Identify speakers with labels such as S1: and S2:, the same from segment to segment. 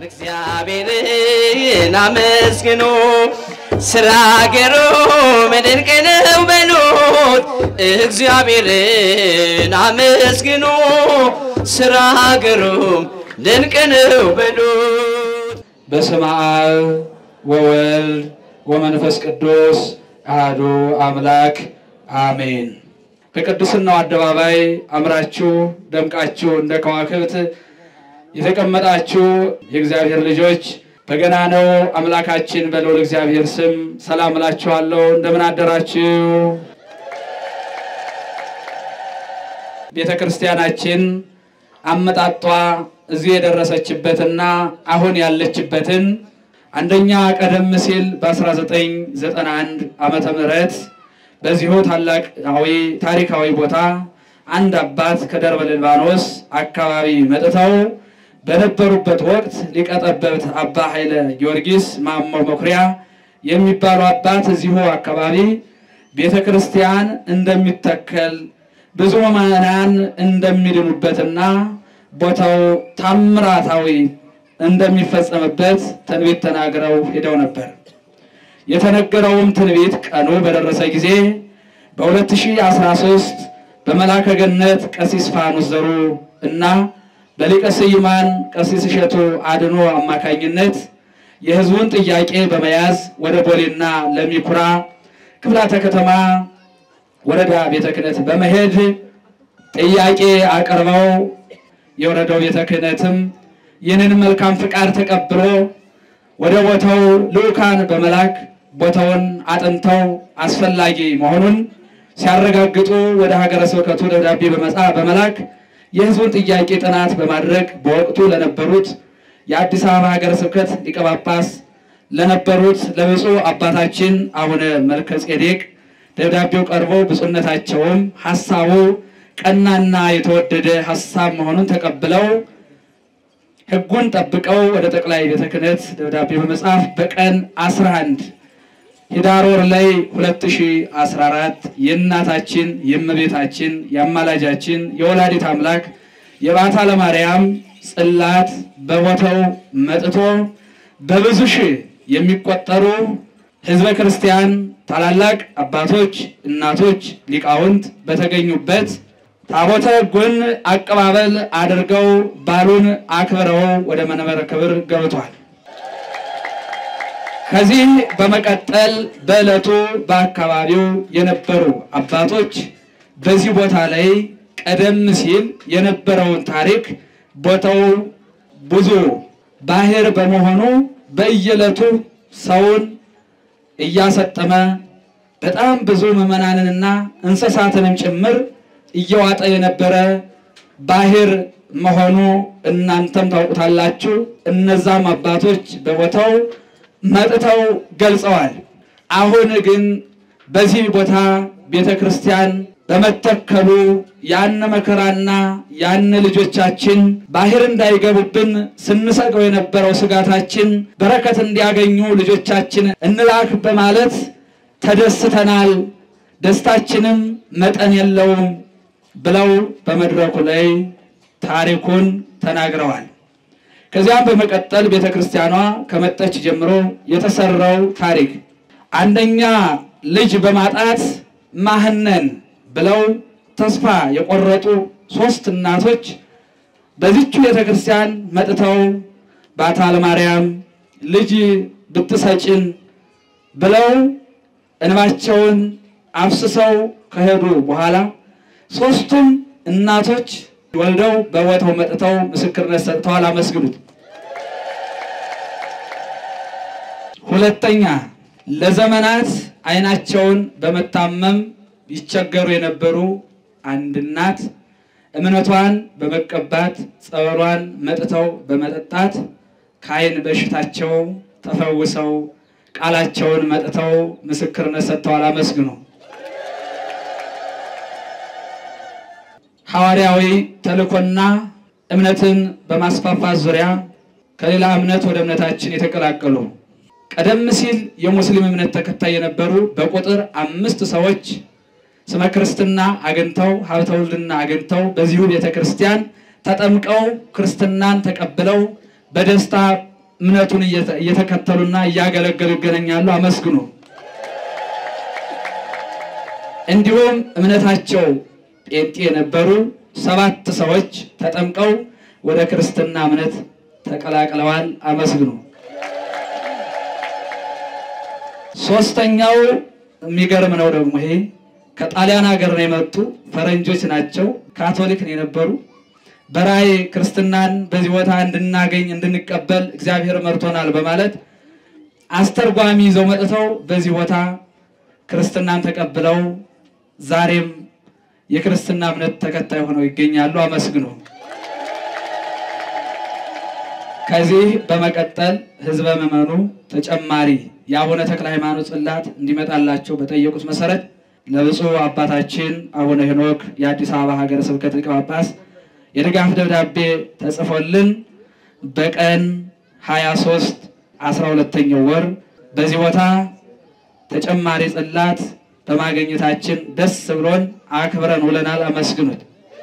S1: እግዚአብሔርን አመስግኑ ስራ ገሮም ድንቅ ነው በሉት። እግዚአብሔርን አመስግኑ ስራ ገሮም ድንቅ ነው በሉት።
S2: በስመ አብ ወወልድ ወመንፈስ ቅዱስ አሐዱ አምላክ አሜን። በቅድስናው አደባባይ አምራችሁ ደምቃችሁ እንደ ከዋክብት የተቀመጣችሁ የእግዚአብሔር ልጆች በገና ነው አምላካችን በልዑል እግዚአብሔር ስም ሰላም እላችኋለሁ። እንደምን አደራችሁ? ቤተ ክርስቲያናችን አመጣጧ እዚህ የደረሰችበትና አሁን ያለችበትን አንደኛ ቀደም ሲል በ1991 ዓመተ ምህረት በዚሁ ታላቃዊ ታሪካዊ ቦታ አንድ አባት ከደብረ ሊባኖስ አካባቢ መጥተው በነበሩበት ወቅት ሊቀ ጠበብት አባ ኃይለ ጊዮርጊስ ማሞ መኩሪያ የሚባሉ አባት እዚሁ አካባቢ ቤተ ክርስቲያን እንደሚተከል ብዙ ምዕመናን እንደሚድኑበትና ቦታው ታምራታዊ እንደሚፈጸምበት ትንቢት ተናግረው ሄደው ነበር። የተነገረውም ትንቢት ቀኑ በደረሰ ጊዜ በ2013 በመላከ ገነት ቀሲስ ፋኑስ ዘሩ እና በሊቀ ስዩማን ቀሲስ እሸቱ አድኖ አማካኝነት የሕዝቡን ጥያቄ በመያዝ ወደ ቦሌና ለሚኩራ ክፍላተ ከተማ ወረዳ ቤተ ክህነት በመሄድ ጥያቄ አቅርበው የወረዳው ቤተ ክህነትም ይህንን መልካም ፍቃድ ተቀብሎ ወደ ቦታው ልዑካን በመላክ ቦታውን አጥንተው አስፈላጊ መሆኑን ሲያረጋግጡ ወደ ሀገረ ስብከቱ ደብዳቤ በመጻፍ በመላክ የሕዝቡን ጥያቄ ጥናት በማድረግ በወቅቱ ለነበሩት የአዲስ አበባ ሀገረ ስብከት ሊቀ ጳጳስ ለነበሩት ለብፁዕ አባታችን አቡነ መልከ ጼዴቅ ደብዳቤው ቀርቦ ብፁዕነታቸውም ሀሳቡ ቀናና የተወደደ ሀሳብ መሆኑን ተቀብለው ሕጉን ጠብቀው ወደ ጠቅላይ ቤተ ክህነት ደብዳቤ በመጻፍ በቀን 11 ኅዳር ወር ላይ 2014 የእናታችን የእመቤታችን የአማላጃችን የወላዲት አምላክ የባታ ለማርያም ጽላት በቦታው መጥቶ በብዙ ሺህ የሚቆጠሩ ሕዝበ ክርስቲያን ታላላቅ አባቶች፣ እናቶች፣ ሊቃውንት በተገኙበት ታቦተ ሕጉን አቀባበል አድርገው ባሉን አክብረው ወደ መንበረ ክብር ገብቷል። ከዚህ በመቀጠል በዕለቱ በአካባቢው የነበሩ አባቶች በዚህ ቦታ ላይ ቀደም ሲል የነበረውን ታሪክ ቦታው ብዙ ባህር በመሆኑ በየዕለቱ ሰውን እያሰጠመ በጣም ብዙ ምዕመናንንና እንስሳትንም ጭምር እየዋጠ የነበረ ባህር መሆኑ እናንተም ታውቁታላችሁ። እነዛም አባቶች በቦታው መጥተው ገልጸዋል። አሁን ግን በዚህ ቦታ ቤተ ክርስቲያን በመተከሉ ያን መከራና ያን ልጆቻችን ባህር እንዳይገቡብን ስንሰቀው የነበረው ስጋታችን በረከት እንዲያገኙ ልጆቻችን እንላክ በማለት ተደስተናል። ደስታችንም መጠን የለውም ብለው በመድረኩ ላይ ታሪኩን ተናግረዋል። ከዚያም በመቀጠል ቤተ ክርስቲያኗ ከመጠች ጀምሮ የተሰራው ታሪክ አንደኛ ልጅ በማጣት ማህነን ብለው ተስፋ የቆረጡ ሶስት እናቶች በዚቹ ቤተ ክርስቲያን መጥተው ባታ ለማርያም ልጅ ብትሰጭን ብለው እንባቸውን አፍስሰው ከሄዱ በኋላ ሶስቱም እናቶች ወልደው በቦታው መጥተው ምስክርነት ሰጥተዋል። አመስግኑት። ሁለተኛ ለዘመናት ዓይናቸውን በመታመም ይቸገሩ የነበሩ አንድ እናት እምነቷን በመቀባት ጸበሏን መጥተው በመጠጣት ከዓይን በሽታቸው ተፈውሰው ቃላቸውን መጥተው ምስክርነት ሰጥተዋል። አመስግኑ። ሐዋርያዊ ተልእኮና እምነትን በማስፋፋት ዙሪያ ከሌላ እምነት ወደ እምነታችን የተቀላቀሉ ቀደም ሲል የሙስሊም እምነት ተከታይ የነበሩ በቁጥር አምስት ሰዎች ስመ ክርስትና አግኝተው ሀብተ ውልድና አግኝተው በዚሁ ቤተ ክርስቲያን ተጠምቀው ክርስትናን ተቀብለው በደስታ እምነቱን እየተ- እየተከተሉና እያገለገሉ ይገናኛሉ። አመስግኑ። እንዲሁም እምነታቸው ጴንጤ የነበሩ ሰባት ሰዎች ተጠምቀው ወደ ክርስትና እምነት ተቀላቅለዋል። አመስግኑ። ሶስተኛው የሚገርም ነው ደግሞ ይሄ ከጣሊያን ሀገር ነው የመጡ ፈረንጆች ናቸው። ካቶሊክ ነው የነበሩ። በራእይ ክርስትናን በዚህ ቦታ እንድናገኝ እንድንቀበል እግዚአብሔር መርቶናል በማለት አስተርጓሚ ይዘው መጥተው በዚህ ቦታ ክርስትናን ተቀብለው ዛሬም የክርስትና እምነት ተከታይ ሆነው ይገኛሉ። አመስግኑ። ከዚህ በመቀጠል ህዝበ ምዕመኑ ተጨማሪ የአቡነ ተክለ ሃይማኖት ጽላት እንዲመጣላቸው በጠየቁት መሰረት ለብፁዕ አባታችን አቡነ ሄኖክ የአዲስ አበባ ሀገረ ስብከት ሊቀ ጳጳስ የድጋፍ ደብዳቤ ተጽፎልን በቀን 23 12ኛው ወር በዚህ ቦታ ተጨማሪ ጽላት በማግኘታችን ደስ ብሎን አክብረን ውለናል። አመስግኑት።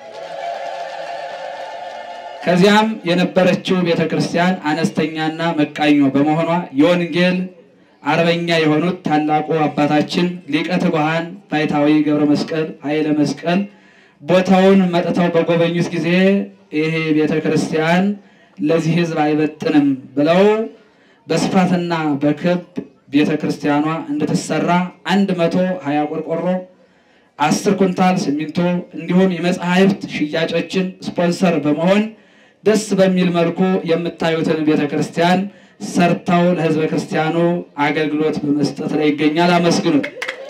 S2: ከዚያም የነበረችው ቤተ ክርስቲያን አነስተኛና መቃኞ በመሆኗ የወንጌል አርበኛ የሆኑት ታላቁ አባታችን ሊቀ ትጉሃን ባይታዊ ገብረ መስቀል ኃይለ መስቀል ቦታውን መጥተው በጎበኙት ጊዜ ይሄ ቤተ ክርስቲያን ለዚህ ሕዝብ አይበጥንም ብለው በስፋትና በክብ ቤተ ክርስቲያኗ እንድትሰራ አንድ መቶ ሀያ ቆርቆሮ አስር ኩንታል ሲሚንቶ እንዲሁም የመጽሐፍት ሽያጮችን ስፖንሰር በመሆን ደስ በሚል መልኩ የምታዩትን ቤተ ክርስቲያን ሰርተው ለሕዝበ ክርስቲያኑ አገልግሎት በመስጠት ላይ ይገኛል። አመስግኑት።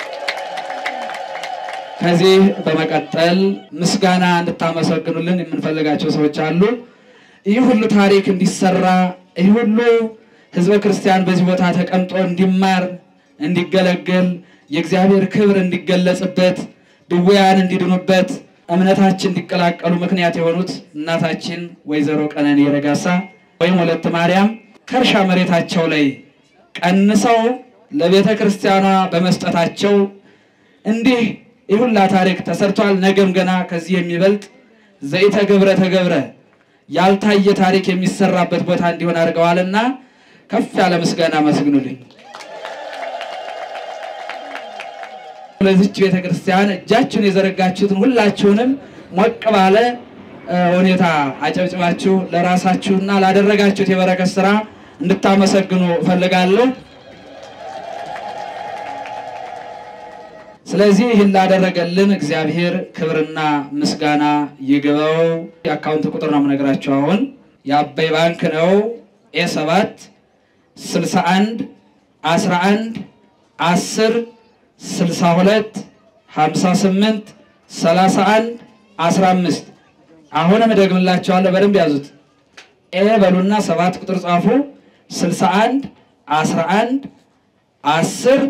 S2: ከዚህ በመቀጠል ምስጋና እንድታመሰግኑልን የምንፈልጋቸው ሰዎች አሉ። ይህ ሁሉ ታሪክ እንዲሰራ ይህ ሁሉ ሕዝበ ክርስቲያን በዚህ ቦታ ተቀምጦ እንዲማር፣ እንዲገለገል፣ የእግዚአብሔር ክብር እንዲገለጽበት፣ ድውያን እንዲድኑበት፣ እምነታችን እንዲቀላቀሉ ምክንያት የሆኑት እናታችን ወይዘሮ ቀነኒ ረጋሳ ወይም ወለተ ማርያም ከእርሻ መሬታቸው ላይ ቀንሰው ለቤተ ክርስቲያኗ በመስጠታቸው እንዲህ ይሁላ ታሪክ ተሰርቷል። ነገም ገና ከዚህ የሚበልጥ ዘኢተገብረ ተገብረ ያልታየ ታሪክ የሚሰራበት ቦታ እንዲሆን አድርገዋልና ከፍ ያለ ምስጋና አመስግኑልኝ። ለዚች ቤተ ክርስቲያን እጃችሁን የዘረጋችሁትን ሁላችሁንም ሞቅ ባለ እ፣ ሁኔታ አጨብጭባችሁ ለራሳችሁና ላደረጋችሁት የበረከት ስራ እንድታመሰግኑ እፈልጋለሁ። ስለዚህ ይህን ላደረገልን እግዚአብሔር ክብርና ምስጋና ይግባው። የአካውንት ቁጥር ነው የምነግራቸው። አሁን የአባይ ባንክ ነው። ኤ ሰባት 61 11 10 62 58 31 15 አሁንም እደግምላቸዋለሁ። በደንብ ያዙት። ኤ በሉና ሰባት ቁጥር ጻፉ። 61 11 10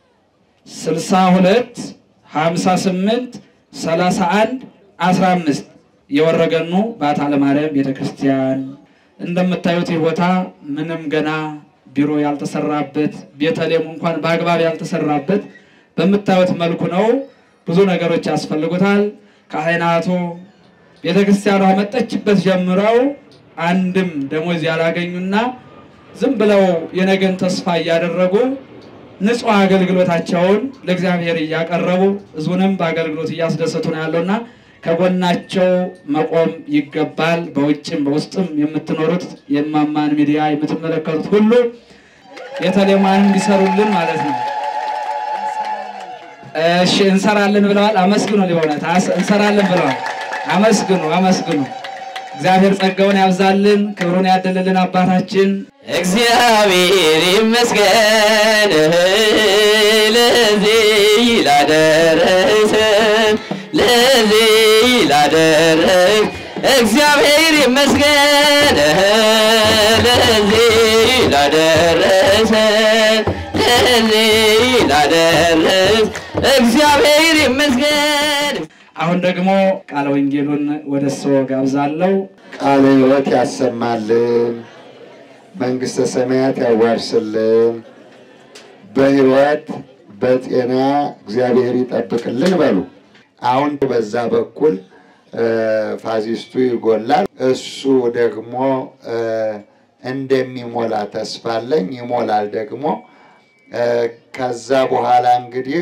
S2: 62 58 31 15 የወረገኑ ባታ ለማርያም ቤተክርስቲያን እንደምታዩት ይህ ቦታ ምንም ገና ቢሮ ያልተሰራበት ቤተልሔሙ እንኳን በአግባብ ያልተሰራበት በምታዩት መልኩ ነው። ብዙ ነገሮች ያስፈልጉታል። ካህናቱ ቤተክርስቲያኗ መጠችበት ጀምረው አንድም ደሞዝ ያላገኙና ዝም ብለው የነገን ተስፋ እያደረጉ ንጹሕ አገልግሎታቸውን ለእግዚአብሔር እያቀረቡ ሕዝቡንም በአገልግሎት እያስደሰቱ ነው ያለውና ከጎናቸው መቆም ይገባል። በውጭም በውስጥም የምትኖሩት የማማን ሚዲያ የምትመለከቱት ሁሉ ቤተልሔሟን እንዲሰሩልን ማለት ነው። እሺ እንሰራለን ብለዋል። አመስግኑ። ሊሆነት እንሰራለን ብለዋል። አመስግኑ፣ አመስግኑ። እግዚአብሔር ጸጋውን ያብዛልን፣ ክብሩን ያደልልን አባታችን
S1: እግዚአብሔር ይመስገን ለዚህ ላደረሰን ለዚህ ላደረስ እግዚአብሔር ይመስገን ለዚህ ላደረሰን ለዚህ ላደረስ እግዚአብሔር ይመስገን።
S2: አሁን ደግሞ ቃለ ወንጌሉን ወደ ሰው ጋብዛለሁ።
S3: ቃለ ሕይወት ያሰማልን፣ መንግሥተ ሰማያት ያዋርስልን፣ በሕይወት በጤና እግዚአብሔር ይጠብቅልን በሉ። አሁን በዛ በኩል እ ፋዚስቱ ይጎላል፣ እሱ ደግሞ እ እንደሚሞላ ተስፋ አለኝ። ይሞላል ደግሞ። ከዛ በኋላ እንግዲህ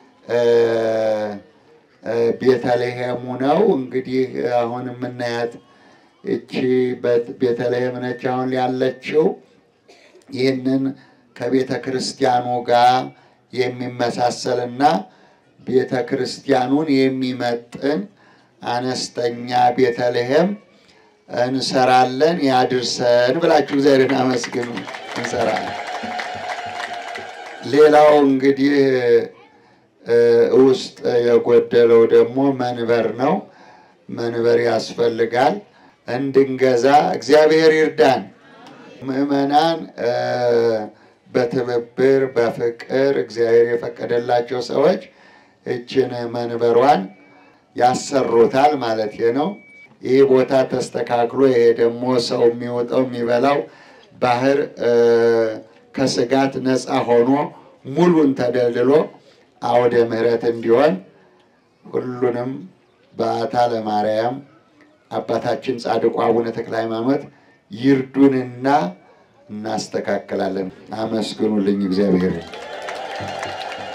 S3: ቤተልሔሙ ነው እንግዲህ አሁን የምናያት እቺ ቤተልሔም ነች አሁን ያለችው። ይህንን ከቤተ ክርስቲያኑ ጋር የሚመሳሰልና ቤተ ክርስቲያኑን የሚመጥን አነስተኛ ቤተልሔም እንሰራለን። ያድርሰን ብላችሁ እግዚአብሔርን አመስግኑ። እንሰራለን። ሌላው እንግዲህ ውስጥ የጎደለው ደግሞ መንበር ነው። መንበር ያስፈልጋል እንድንገዛ እግዚአብሔር ይርዳን። ምዕመናን በትብብር በፍቅር እግዚአብሔር የፈቀደላቸው ሰዎች እችን መንበሯን ያሰሩታል ማለት ነው። ይህ ቦታ ተስተካክሎ ይሄ ደግሞ ሰው የሚወጣው የሚበላው ባህር ከስጋት ነፃ ሆኖ ሙሉን ተደልድሎ አውደ ምሕረት እንዲሆን ሁሉንም በዓታ ለማርያም አባታችን ጻድቁ አቡነ ተክለ ሃይማኖት ይርዱንና እናስተካክላለን። አመስግኑልኝ እግዚአብሔር